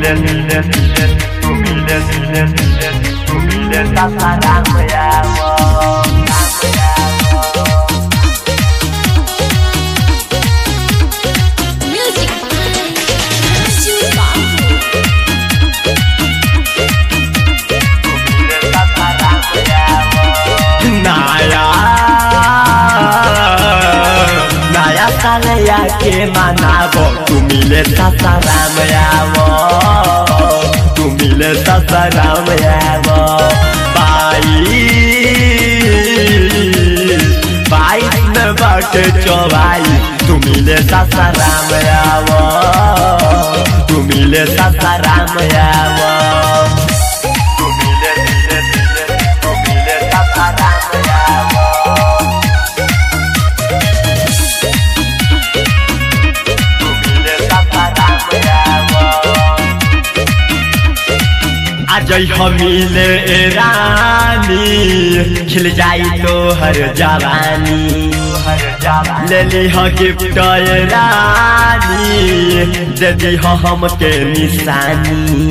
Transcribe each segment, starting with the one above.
miles, miles, miles, tu miles, miles, miles, tu miles, sasaran ya mo. Music Super. नया नया साल याके मनाबो तू मिले ससराम आवो तू मिले ससराम आवो बाई बाईस में बाटे चौबाई तू मिले ससराम आवो तू मिले ससराम आवो तू मिले मिले मिले तू मिले ससराम आवो तू मिले ससराम आवो आज हमीले रानी खिल जाई तो हर जवानी ले ली हो गिफ्ट रानी दे दी हो हमके निशानी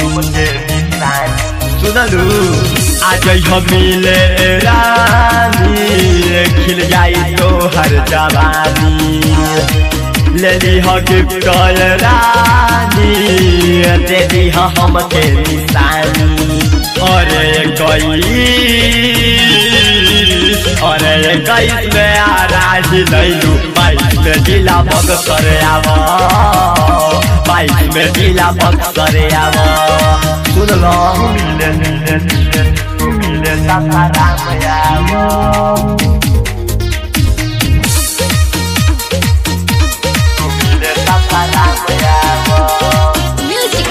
सुनलू आज हमीले रानी खिल जाई तो हर जवानी ले ली हो गिफ्ट रानी दे दी हो हमके निशानी अरे गई अरे गई में आ राजी लैलू बाइक में जिला बग करे आव बाइक में जिला बग करे आव सुन लो मिले मिले मिले तू मिले सासाराम आव तू मिले सासाराम आव Music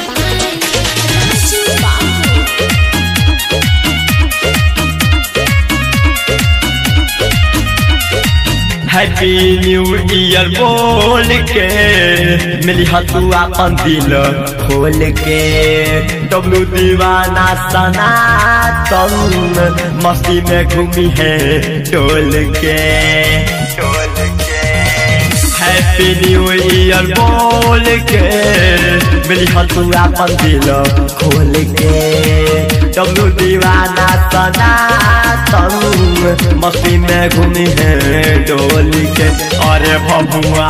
Super. Happy new year बोल के मिली तू अपन दिल खोल के डब्लू दीवाना सना तुम मस्ती में घूमी है डोल के डोल के हैप्पी न्यू ईयर बोल के मिली तू अपन दिल खोल के डब्लू दीवाना सना तुम मस्ती में घूमी है डोल के अरे बबुआ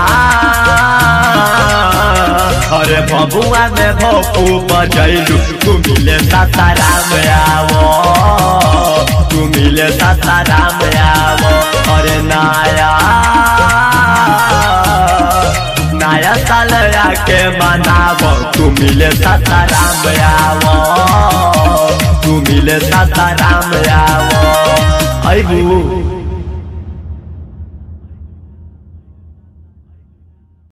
अरे बबुआ में भोपू बजैलू तू मिले सासाराम आवो तू मिले सासाराम आवो अरे नाया नया साल आके मनाबो तू मिले सासाराम आवो तू मिले सासाराम आवो अबू